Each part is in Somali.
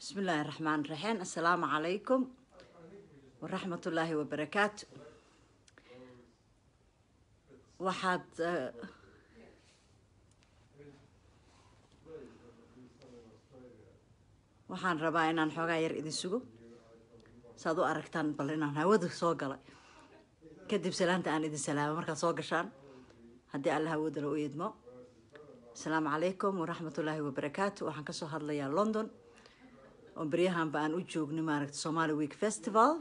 بسم الله الرحمن الرحيم السلام عليكم ورحمة الله وبركاته waxaad eh, waxaan rabaa inaan xoogaa yar idin sugo saad u aragtaan bal inaan hawada soo galay kadib salaanta aan idin salaamo markaad soo gashaan haddii alla hawadana u idmo asalaamu calaykum waraxmatullaahi wabarakaatu waxaan kasoo hadlayaa london oo beryahanba aan u joognay maaragta somali week festival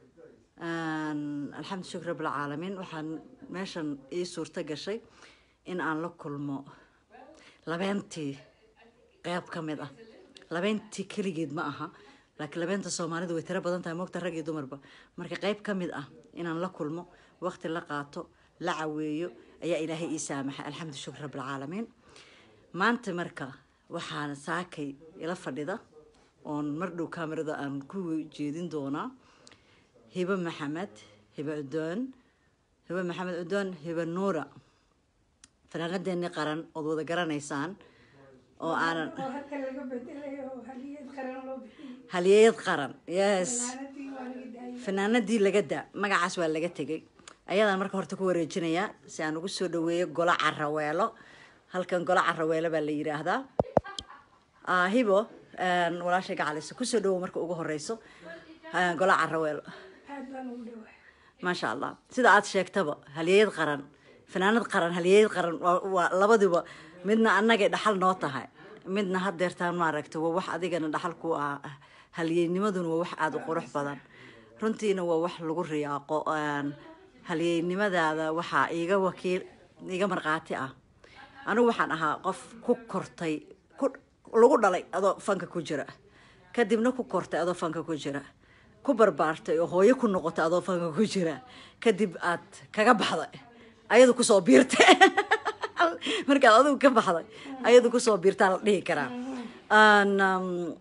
alxamdu shukr rabbilcaalamiin waxaan meeshan ii suurto gashay in aan la kulmo labeentii qeyb ka mid ah labeentii keligeed ma aha laakiin labeenta soomaalidu way tiro badan tahay moogta rag iyo dumarba marka qeyb ka mid ah inaan la kulmo waqti la qaato la caweeyo ayaa ilaahay ii saamaxay alxamdu shukr rabbilcaalamiin maanta marka waxaan saakay ila fadhida oon mar dhow kamerada aan ku jeedin doonaa hibe maxamed hibe cudoon hibe maxamed cudoon hibe nuura fanaanadeeni qaran ood wada garanaysaan oo aanan oo halka laga bedelayo oo haliyad qaran loo bixiyey halyeeyad qaran yes fanaanadii waa laga daayay fanaanadii laga da magacaas waa laga tegay ayadaan marka horta ku wareejinayaa si aan ugu soo dhaweeyo golo caraweelo halkan golo caraweelo baa la yiraahdaa Ah, hibo walaashay gacalisa kusoo dhawow marka ugu horeyso Ah, golo caraweelo aad baan ugu dhawaa maasha allah sida aad sheegtaba halyeeyad qaran fanaanad qaran halyeeyad qaran waa waa labadiba midna annagay dhaxal noo tahay midna hadeertaan maaragta waa wax adigana dhaxal ku ah halyeeynimaduna waa wax aada u qurux badan runtiina waa wax lagu riyaaqo Een, halyeeynimadaada waxaa iiga wakiil iiga markhaati ah anigu waxaan ahaa qof ku kortay ku lagu dhalay adoo fanka ku jira kadibna ku kortay adoo fanka ku jira ku barbaartay oo hooyo ku noqotay adoo fanka ku jira kadib aad kaga baxday ayadu kusoo biirtay markaad adigu ka baxday ayadu kusoo biirtaa la dhihi karaa Aan, um,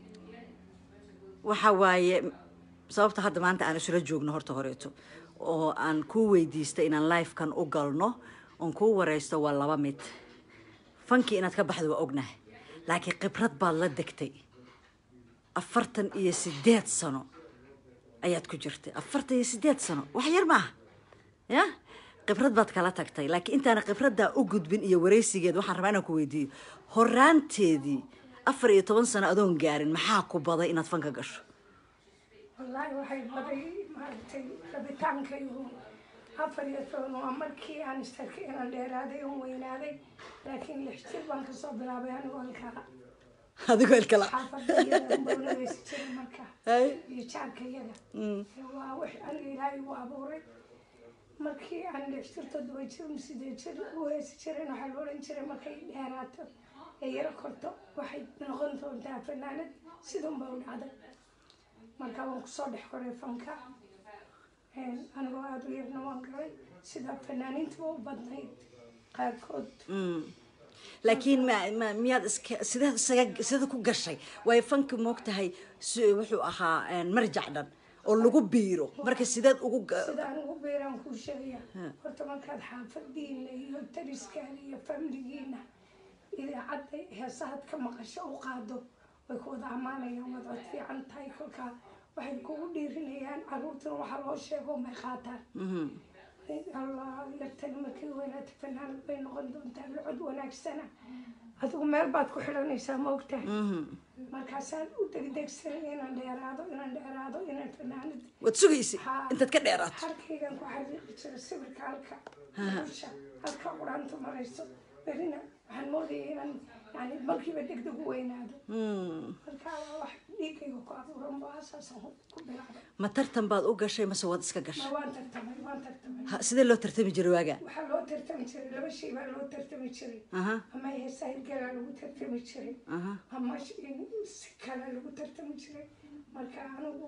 waxa waaye sababta hadda maanta aan isula joogno horta horeeto oo aan kuu weydiistay inaan lifekan u galno oon kuu wareysto waa laba mid fankii inaad ka baxdo waa ognahay laakiin khibrad baad la degtay afartan iyo sideed sano ayaad ku jirtay afartan iyo sideed sano wax yar maaha ya khibrad baad kala tagtay laakiin intaana khibraddaa u gudbin iyo wareysigeed waxaan rabaa inaan ku weydiiyo horaanteedii afar iyo toban sano adoon gaarin maxaa ku baday inaad fanka gasho wallaahi waxay baday maaragtay rabitaanka iyo afar iyo toban waa markii aan istarkay inaan dheeraaday oon weynaaday laakiin lix jir baan kasoo bilaabay anigoo halkaa adigoo ilkala xaafadda iyada unbawladaysi jiray marka Hay. iyo jaarka iyada waa wix aniga ilaahay u abuuray markii aan lix jir toddoba jir sideed jir u heesi jirin waxaa la odhan jiray markay dheeraato ee yaro korto waxay noqon doontaa fanaanad sidunba u dhacday marka waan kusoo dhex koray fanka Een, anigoo aada u yarna waan galay sida fanaaniintuba u badnayd qaarkood laakiin ma ma miyaad iska sideed isaga sida ku gashay way fanki moogtahay si- wuxuu ahaa een, marjac dhan oo lagu biiro marka sideed ugu ga- sida anigu beeraan kuu sheegaya horta markaad xaafadiina iyo tariskaana iyo famligiina idaacadda heesahaad ka maqasho u qaado way ku wada ammaanayaan waad cod fiican tahay kolkaa waxay kugu dhiirinayaan caruurtana waxaa loo sheego may qaataan allah yartani markii weynaata fanaanad bay noqon doontaa locod wanaagsana adigu meel baad ku xidhanaysaa ma ogtahay markaasaan u degdegsanay inaan dheeraado inaan dheeraado inaan fanaanad waad sugaysa intaad ka dheeraato halkaygan ku xariiqi jira sawirka halka dusha halka quraanta marayso berina waxaan moodaya inaan yani markiiba degdeg u weynaado marka waa wax dhiigayga ku abuuran ba asaasaan ku bilaabay ma tartan baad u gashay mase waad iska gashay ma waan tartamay waan tartamay Ha, sidee loo tartami jiray waagaa waxaa loo tartami jiray laba shay baa loo tartami jiray aha ama heesaa hirgalaa lagu tartami jiray aha ama sh- si kale lagu tartami jiray marka anigu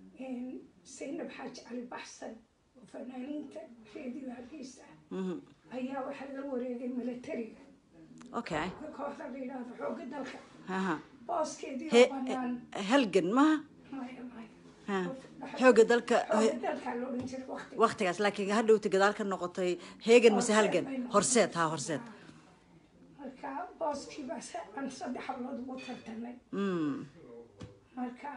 saynab xaaji cali baxsan oo fanaaniinta reediyo hargeysa mhm. ayaa waxaa la wareegay militariga okay kooxda la yidhaahdo xoogga dalka aha booskeedii he oo banaan halgan maha maya maya Ha. xoogga dalka xoogga dalkaa la odhan jiray waqti waqtigaas laakiin hadhowta gadaal ka noqotay heegan mise halgan horseed ha horseed marka booskii baa se- aan saddex hablood ugu tartamay Mm. marka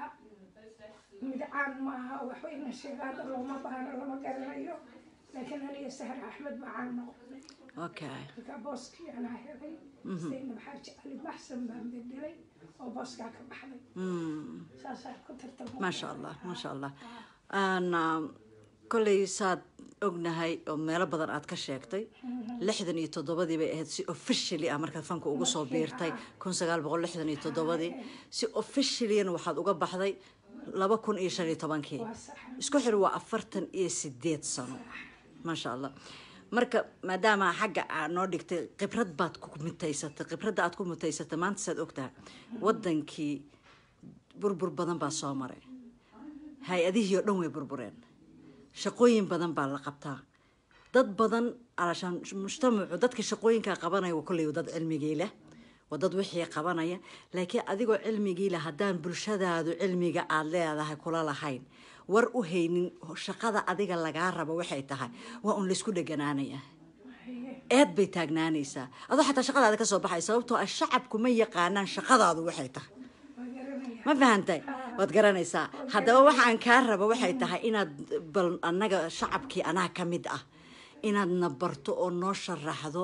mid caan ma aha waxba ina sheegaada looma baahno lama garanayo laakiin aniga sahar axmed baa caan noqonay okay marka booskii anaa helay zaynab xaaji cali baxsan baan bedelay oo booskaa ka baxday Mm. saasaa ku tartamo maasha allah maasha allah Aan, kolley saad ognahay oo meelo badan aad ka sheegtay lixdan iyo toddobadii bay ahayd si officially ah markaad fanka ugu soo biirtay kun sagaal boqol lixdan iyo toddobadii si officiallyna waxaad uga baxday laba kun iyo shan iyo tobankii waa sax isku xir waa afartan iyo sideed sano maasha allah marka maadaama xagga aad noo dhigtay khibrad baad ku mutaysatay khibradda aad ku mutaysatay maanta saad ogtahay wadankii burbur badan baa soo maray hay-adihii oo dhan way burbureen shaqooyin badan baa la qabtaa dad badan alashaan mujtamacu dadka shaqooyinkaa qabanaya waa kolley dad cilmigii leh waa dad wixii qabanaya laakiin adigoo cilmigii leh haddaan bulshadaadu cilmiga aad leedahay kula lahayn war u haynin shaqada adiga lagaa rabo waxay tahay waa un laysku dheganaanaya eed bay taagnaanaysaa adoo xataa shaqadaada ka soo baxay sababtoo ah shacabku ma yaqaanaan shaqadaadu waxay tahay waa garanaya ma fahantay waad garanaysaa haddaba waxaan kaa raba waxay tahay inaad bal annaga shacabkii anaa ka mid ah inaadna barto oo noo sharaxdo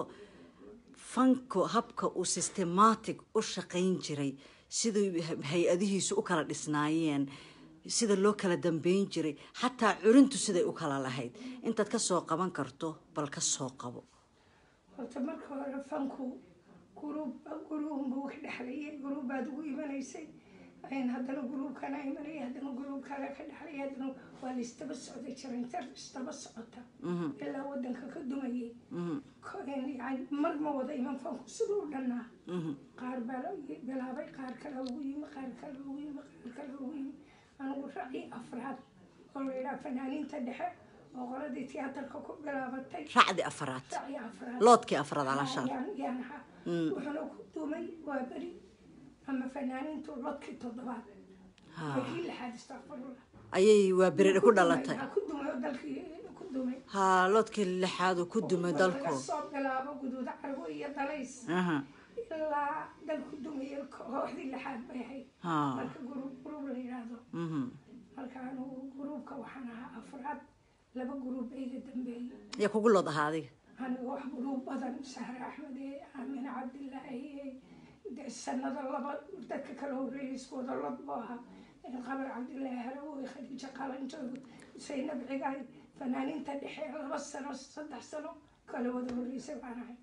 fanko habka uu systematic u shaqayn jiray sidai hay-adihiisu u kala dhisnaayeen sida loo kala dambeyn jiray xataa curintu siday u kala lahayd intaad ka soo qaban karto bal ka soo qabo horta marka hore fanku guruub guruubunbuu ka dhexlayay guruubbaad ugu imanaysay n haddana guruubkana imanaya haddana guruubkana ka dhexlaya haddana waa la istaba socda jirintar istaba socota ilaa wadanka ka dumayay Ko- yani mar ma wada iman fanku siduu u dhannaa qaar baa la bilaabay qaar kale ugu yimi qaar kale ugu yimi qaar kale ugu yimi anigu raci afraad oo la yidhaha fanaaniinta dhexe oo qoladii tiyaatarka ku bilaabatay racdi afaraad raci afraad loodkii afraad alashaan yaan yaan ahaa wuxuuna ku dumay waa beri ama fanaaniintu lodkii toddobaad waa kii lixaad istaqfirullah ayay waa berere ku dhalatay ku dumay oo dalkii ku dumay haa loodkii lixaad uu ku dumay dalku laga soo bilaabo guduuda cargo iyo dalays aha ilaa dalku dumaya kooxdii lixaad bay ahayd haa marka guruub guruub la yidhaahdo mhm marka anugu guruubka waxaan ahaa afraad laba guruub iga dambeeyey yaa kugu lood ahaa adiga aniga wax guruub badan sahre axmed ee aamine cabdilaahi ee dee sanada laba dadka kala horreeyay isku wada lod buu ahaa ee qabar cabdilaahi harawoy khadiijo qalanjoogo saynab cigaay fanaaniinta dhexe laba sano saddex sano kala wada horreysay baan ahay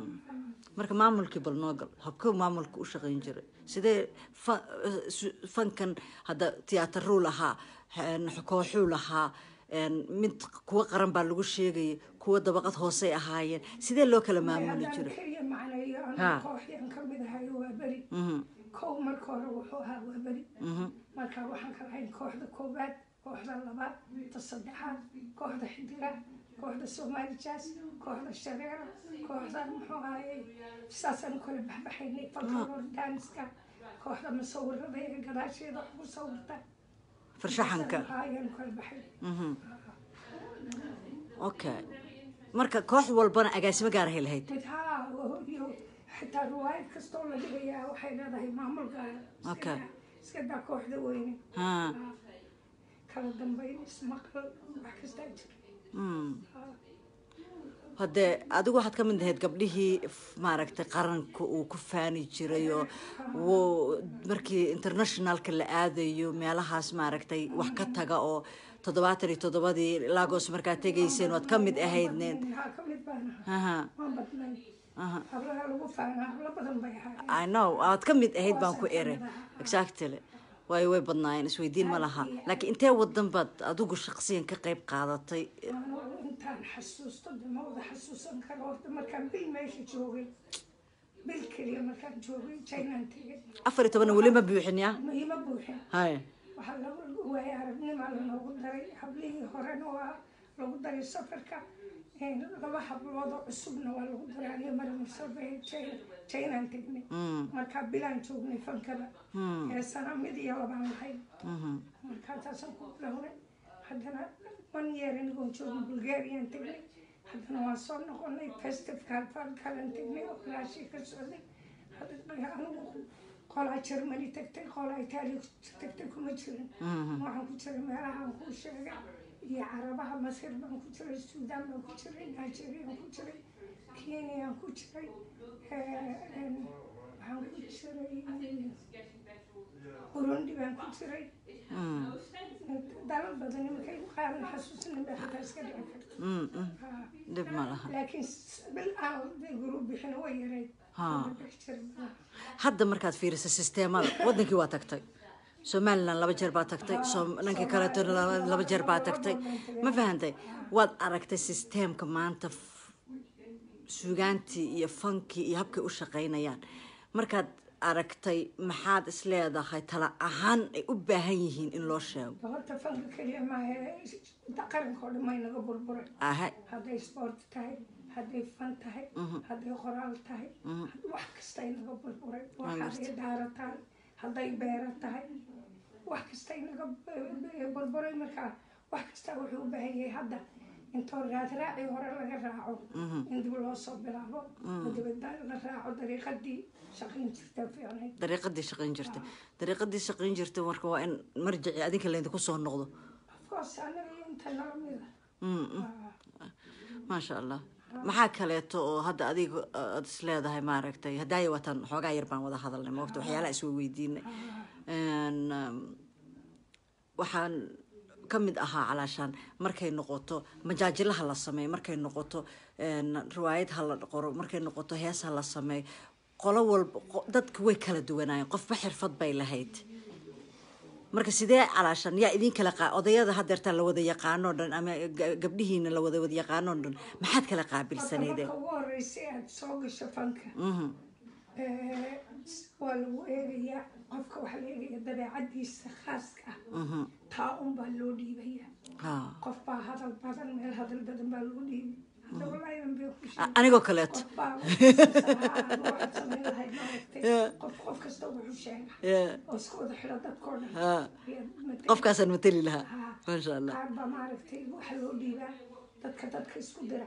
marka maamulkii bal noo gal habkuu maamulka u shaqayn jiray sidee fa- su- fankan hadda tiyaataruu lahaa een, kooxuu lahaa een, mid kuwa qaran baa lagu sheegayay kuwa dabaqad hoosey ahaayeen sidee loo kala maamuli haddaan jiray keliya macneeyo Ha. aniga kooxyan ka mid ahayo waa beri Mhm, kow marka hore wuxuu ahaa waa beri mhm, marka waxaan kala hayn kooxda koowaad kooxda labaad ta saddexaad kooxda xidiga kooxda somali jazz kooxda shareera kooxda muxuu ahaye saasaan kala baxbaxaynay falkaloor danska kooxda musawirada ee gadaasheeda wax ku sawirta farshaxanka ayaan kala baxay mhm. okay marka koox walbana agaasimo gaar ahay lahayd mid haa iyo xitaa riwaayad kastoo la dhigayaa waxay leedahay maamulka Okay. iska daa kooxda weyne haa kala dambeyn ismaqal wax kastaa jira mm. haddee adigu waxaad ka mid ahayd gabdhihii f- maaragtay qaranka uu ku faani jiray oo wuu markii internationalka la aadayo meelahaas maaragtay wax ka taga oo toddobaatan iyo toddobadii lagos markaad tegayseen waad ka mid ahaydneen haa ka mid baan ahaa aha waan badnay aha hablaha lagu faanaa hablo badan bay ahaayeen i know waad ka mid ahayd baan ku eray exactly waayo way badnaayeen isweydiin ma laha laakiin intee wadan baad adigu shaqsiyan ka qayb qaadatay Anu intaan xasuusto de ma wada xasuusan karo horta markaan bil meesha joogay bil keliya markaan joogay jaynaan tegay afar iyo tobanna weli ma buuxin ya ma ima buuxin hay waxaa lagu waaya aragnimaa lanoogu daray hablihii horena waa lagu daray safarka Een, laba habloodoo cusubna waa lagu daray aniga marimusabe jaynaan tegnay markaa bilaan joognay fankada heesana mid iyo labaan lahayn markaa taasaan ku bilownay haddana one year anigoon joogin bulgarian tegnay haddana waan soo noqonay festival falkalan tegnay oo raashii ka socday Hadda- anigu qolaa germany tagtay qolaa itaaliya tagtay kuma jirin waxaan ku jiray meelahaan kuu sheegay iyo carabaha masir baan ku jiray suudaan baan ku jiray nigeriaan ku jiray kenyaan ku jiray waxaan ku jiray burundi baan ku jiray dalal badan imakay qaaran xasuusina baa xitaa iska dhici karta Mm, mm. Haa. dhib ma laha laakiin bil aan gurub bixin way yareyd Haa. bixi jiray malaha. hadda markaad fiiriso sisteemada wadankii waa tagtay somalilan laba jeer baa tagtay Soom- dhankii kaleetona laba- laba jeer baa tagtay ma fahantay waad aragtay sisteemka maanta f- suugaantii iyo fankii iyo habkay u shaqaynayaan markaad aragtay maxaad is leedahay tala ahaan ay u baahan yihiin in loo sheego horta fanka keliya maahe qaranka oo dhan may naga burburay aha hadday sport tahay hadday fan tahay hadday qoraal tahay wax kastay naga burburay wax hadday daaro tahay hadday beero tahay wax kastay naga b- burburay markaa wax kasta wuxuu u baahan yahay hadda intoo raadraacii hore laga raaco in dib loo soo bilaabo oo dibadda la raaco dariiqadii shaqayn jirta fiicnayd dariiqadii shaqayn jirtay dariiqadii shaqayn jirtay marka waa in marjici adinka laydinku soo noqdo afcourse anaga iyo inta nala mida Mm, mm. maasha allah maxaa kaleeto oo hadda adiga aad is leedahay maaragtay haddaaya wataan xoogaa yar baan wada hadalnay moogta waxyaalaha is weydiinay Een, um, waxaan ka mid ahaa calaashaan markay noqoto majaajilaha la sameeyo markay noqoto een, riwaayad ha la qoro markay noqoto hees ha la sameeyo qolo walba qo- dadka way kala duwanaayeen qofba xirfad bay lahayd marka sidee calaashan yaa idin kala qaa odayada hadeertaa la wada yaqaanoo dhan ama ga- gabdhihiina la wada wada yaqaanoo dhan maxaad kala qaabilsaneydeen marka ugu horeysay aad soo gasho fanka ee, waa lagu eegayaa qofka waxaa la eegaya dabeecadiisa khaaska ah taa un baa loo dhiibaya Ha. qof baa hadal badan meel hadal badan baa lagu dhiibay hadda walaahi an bay ku A- sheegay anigoo kaleeto qof baa waxaad samayn lahayd maaragtay qof qof kasta wuxuu sheega Yeah. oo iska wada xidho dadkoo dhan Ha. Ayaad matali. qofkaasaan mateli lahaa Ha. maasha allah qaar baa maaragtay waxa loo dhiibaa dadka dadka isku dira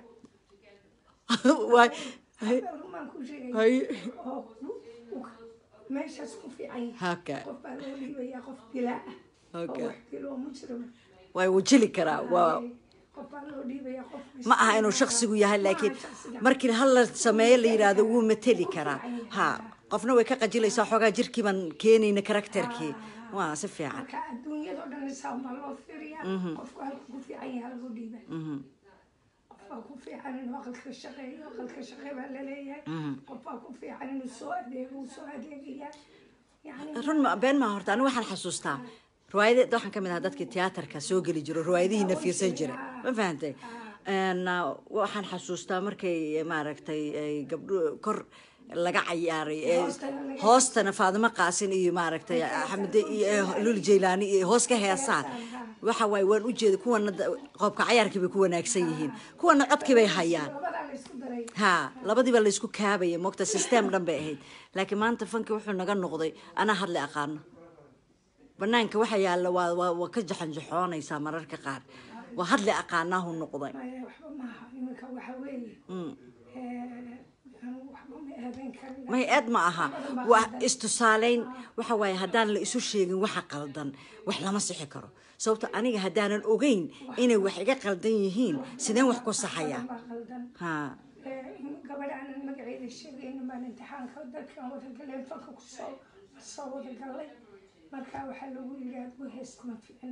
waay rumaan ku sheegay hay oo ku- ku- meeshaas ku fiican yahay haka qof baa loo dhiibayaa qof dilaa ah oo Okay. wax dilo oo mujrima way wajili karaa waa qof baa loo dhiibayaa qof ma aha inuu shaksigu yahay laakiin Ma aha shaksiga. markii hal la sameeyo la yidhaahdo wuu mateli karaa ha qofna way ka qajilaysaa xoogaa jirkii baan keenayna karakterkii waa si fiican marka adduunyadao dhan isaan baa loo fiiriyaa qofku halku ku fiican yahay lagu dhiibay qof baa ku fiican inuu aqalka shaqeeyo aqalka shaqee baa laleeyahay qof baa ku fiican inuu soo adeego uu soo adeegayaa yani run ma been maa horta anigu waxaan xasuustaa riwaayada waxaan ka mid ahaa dadkii tiyaatarka soo geli jiro riwaayadihiina fiirsan jira ma fahantay Een, uh, waxaan xasuustaa markay maaragtay ay gabdho kor laga cayaaray ee Hoostana laga- hoostana faadimo qaasin iyo maaragtay xamide iyo lul jeylaani iyo hoos ka heesaan waxa waaye waan u jeeda kuwana da- qoobka cayaarkii bay ku wanaagsan yihiin kuwana codkii bay hayaan labadaa la isku daray ha labadiiba la isku kaabaya moogta system dhan bay ahayd laakiin maanta fanki wuxuu naga noqday anaa hadli aqaano banaanka waxa yaalla waa waa waa ka jaxanjaxoonaysaa mararka qaar waa hadli aqaanaahu noqday maya waxba maaha iminka waxa weeye ee, anu waxba ma eedayn karin may eed ma aha waa istusaaleyn waxa waaye haddaan la isu sheegin waxa qaldan wax lama sixi karo sababto aniga haddaanan ogeyn inay wax iga qaldan yihiin sideen wax ku saxayaa baa qaldan ha Ee, gabadha aanan magaceeda sheegaynin baan imtixaanka dadkan wada galeen fanka kusoo soo wada galay marka waxaa lagu yidhi adigu hees kuma ficin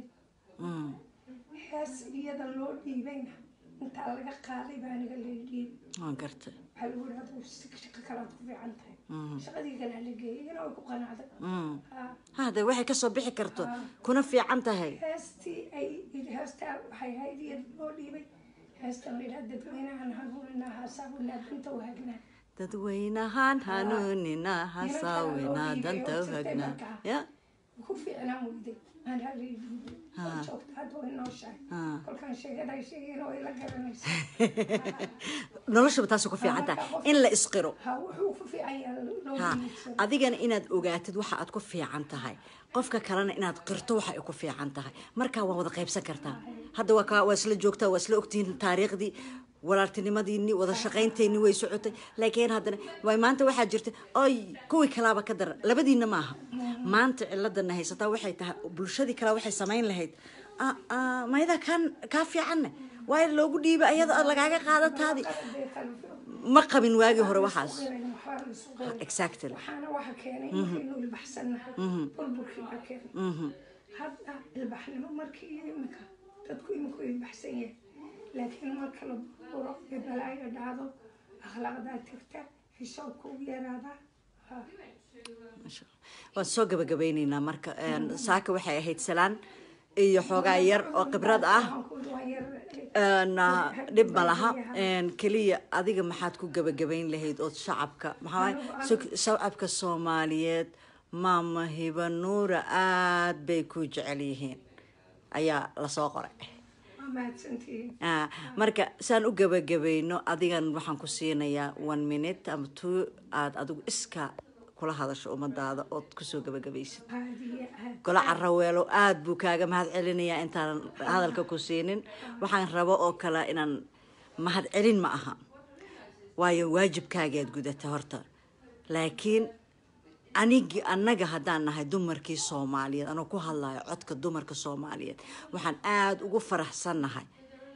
hees iyada loo dhiibayna intaa laga qaaday baa aniga la dhiib waan gartay waxaa lagu yidhi adigu si shaqo kalaad ku fiican tahay shaqadii kalaa la geeyay iyana way ku qanacday Ha. hade waxay kasoo bixi karto kuna fiican tahay heestii ay heestaa waxay ahayd iyada loo dhiibay heestan la yidhaha dadweynahan hanuuninaa haasaabunaa danta waagnaa dadweynahaan hanuunina hasaawina danta hagnaa ya ku fiicnaan weyday aan haleedin oo joogta hadda way nooshahay kolkaan sheegaday sheegeen way la garanaysa noloshaba taasay ku fiican tahay in la isqiro ha wuxuu ku fiican yahay loo ha diidsado adigana inaad ogaatid waxa aad ku fiican tahay qofka kalena inaad qirto waxa ay ku fiican tahay markaa waa wada qaybsan kartaa hadda waa kaa waa isla joogtaa waa isla ogtihiin taariikhdii walaaltinimadiini wada shaqaynteeni way socotay laakiin haddana way maanta waxaa jirta oy kuwii kalaaba ka daran labadiina maaha maanta ciladana haysataa waxay tahay bulshadii kale waxay samayn lahayd "Ah, ah, mayda kan kaa fiicanne waayo loogu dhiiba ayada lagaaga qaadataadi Dee kale ma qabin waagii hore waxaas qiran, waxbaa la isu qiran. exactly waxaana waxa keenay inaynu ilbaxsannahay burburkii baa keenay hadda ilbaxnimo markii iyo iminka dadku iminku ilbaxsan yahay laakiin marka la burburo ee balaayo dhacdo akhlaaqdaa tagta xishoodka u yaraadaa ha. Masha Allah. waan soo gabagabeyneynaa marka een, saaka waxay ahayd salaan iyo xoogaa yar oo khibrad ah Waxaan ku yidhi waan yar een, ah, dhib ma laha een, keliya adiga maxaad ku gabagabayn lahayd ood shacabka maxaa waaye, so- shacabka soomaaliyeed maama hiba nuura aad bay ku jecel yihiin ayaa lasoo qoray waa mahadsantihiin Ah, marka saan u gabagabayno adigan waxaan ku siinayaa one minute ama two aad adigu iska kula hadasho ummadaada ood kusoo gabagabaysid aadiya aad golo caraweelo aad buu kaaga mahad celinayaa intaanan hadalka ku siinin waxaan rabo oo kale inaan mahad celin ma aha waayo waajibkaagaad gudata horta laakiin anigi annaga haddaan nahay dumarkii soomaaliyeed anoo ku hadlayo codka dumarka soomaaliyeed waxaan aada ugu faraxsannahay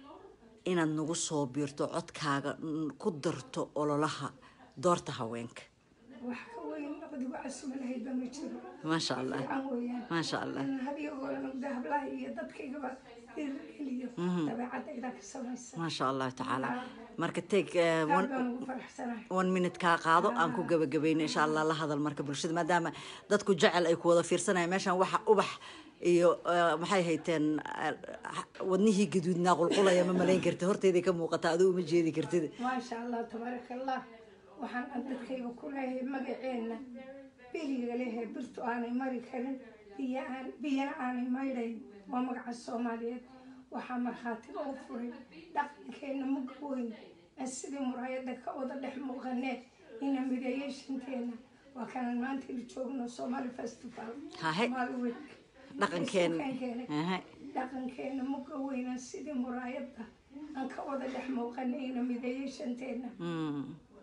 inaad nagu soo biirto codkaaga n- ku darto ololaha doorta haweenka wax ka weyn labadiiba casuma lahaydba ma jiro maasha allah fiican weeyaan maasha allah in hadyagooda hablaha iyo dadkaygaba dhiirigeliyo dabeecadayda ka samaysa maasha allahu tacaala marka take eh, aad one, baan ugu faraxsanahay one minute kaa qaado aan ku gabagabayno insha allah la hadal marka bulshada maadaama dadku jecel ay ku wada fiirsanayaan meeshan waxa ubax iyo eh, maxay hayteen eh, wadnihii gaduudnaa qulqulaya ma malayn kartid horteyday ka muuqata adigu uma jeedi kartid maasha allah tabaaraka allah waxaan aan dadkayga ku leeyahay magaceenna beriga lehe birtu aanay mari karin biyo aan biyana aanay maydhayn waa magaca soomaaliyeed waxaa markhaati loo furay dhaqankeenna mug weyn aan sidii muraayada ka wada dhex muuqanee ina mideeyay shanteena waa kanan maanta la joogno somali festival Hahe. Somali week. dhaqankeen Dhaqankeena. Aha. dhaqankeena muga weynaan sidii muraayada aan ka wada dhex muuqanay ina mideeyay shanteena Mm.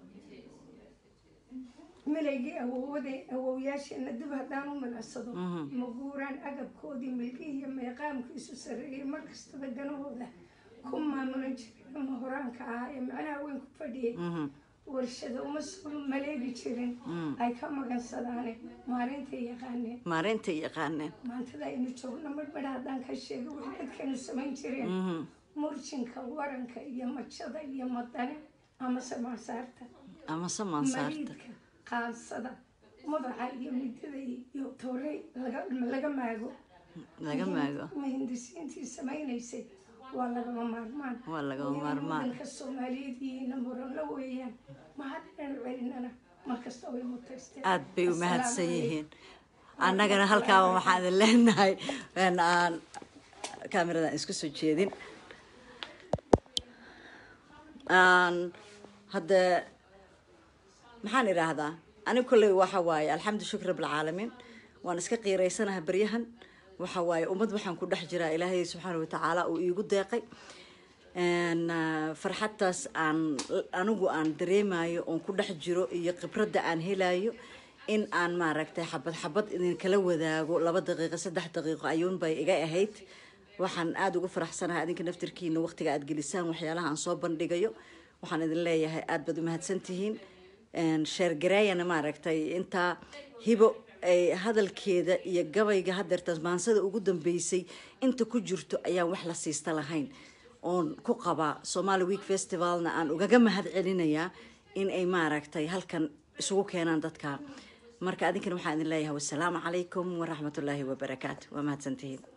milaygii awoowaday awowyaasheena dib haddaan u milicsado ma guuraan agabkoodii milgihii iyo meeqaamkiisu sarreeyey markastaba danahooda ku maamulan jiray ama horaanka ahaa ee macnaha weyn ku fadhiyey warshada uma soo maleegi jirin ay ka magansadaane maalintay yaqaaneen maareynta yaqaaneen maantada aynu joogno midhmidh haddaan ka sheego wixii dadkanu samayn jireen murjinka waranka iyo majada iyo madane amase maasaarta ama samaan saarta mariidka qaansada madaxa iyo midada iyo toorey laga laga maago laga maago mahindisiintii samaynaysay waa lagama maarmaan Waa lagama Wayna maarmaan. wadanka soomaaliyeed yihiina muranla weeyaan mahadnanu celinana markasta way mutaysteen aad bay u Assalaamu mahadsan calaykum. yihiin annagana halkaaba waxaan idin leenahay in aan kaamiradan isku soo jeedin aan hadda maxaan idhaahdaa aniga kolley waxa waaye alxamdu shukr rabbilcaalamiin waan iska qiiraysanaha baryahan waxa waaye ummad waxaan ku dhex jiraa ilaahay subxaana watacaala uu iigu deeqay Een, ah, farxadtaas aan anigu aan dareemayo oon ku dhex jiro iyo khibradda aan helayo in aan maaragtay xabad xabad idinkala wadaago laba daqiiqo saddex daqiiqo ayuun bay iga ahayd waxaan aada ugu faraxsanahay adinka naftirkiina waqtiga aad gelisaan waxyaalaha aan soo bandhigayo waxaan idin leeyahay aada baad u mahadsantihiin sheergareeyana maaragtay intaa hibo ay hadalkeeda iyo gabayga hadeertaas maansada ugu dambeysay inta ku jirto ayaan wax la siista lahayn oon ku qabaa somali week festivalna aan ugaga mahad celinayaa in ay maaragtay halkan isugu keenaan dadka marka adinkana waxaan idin leeyahay wasalaamu calaykum waraxmatullaahi wabarakaatu waa mahadsantihiin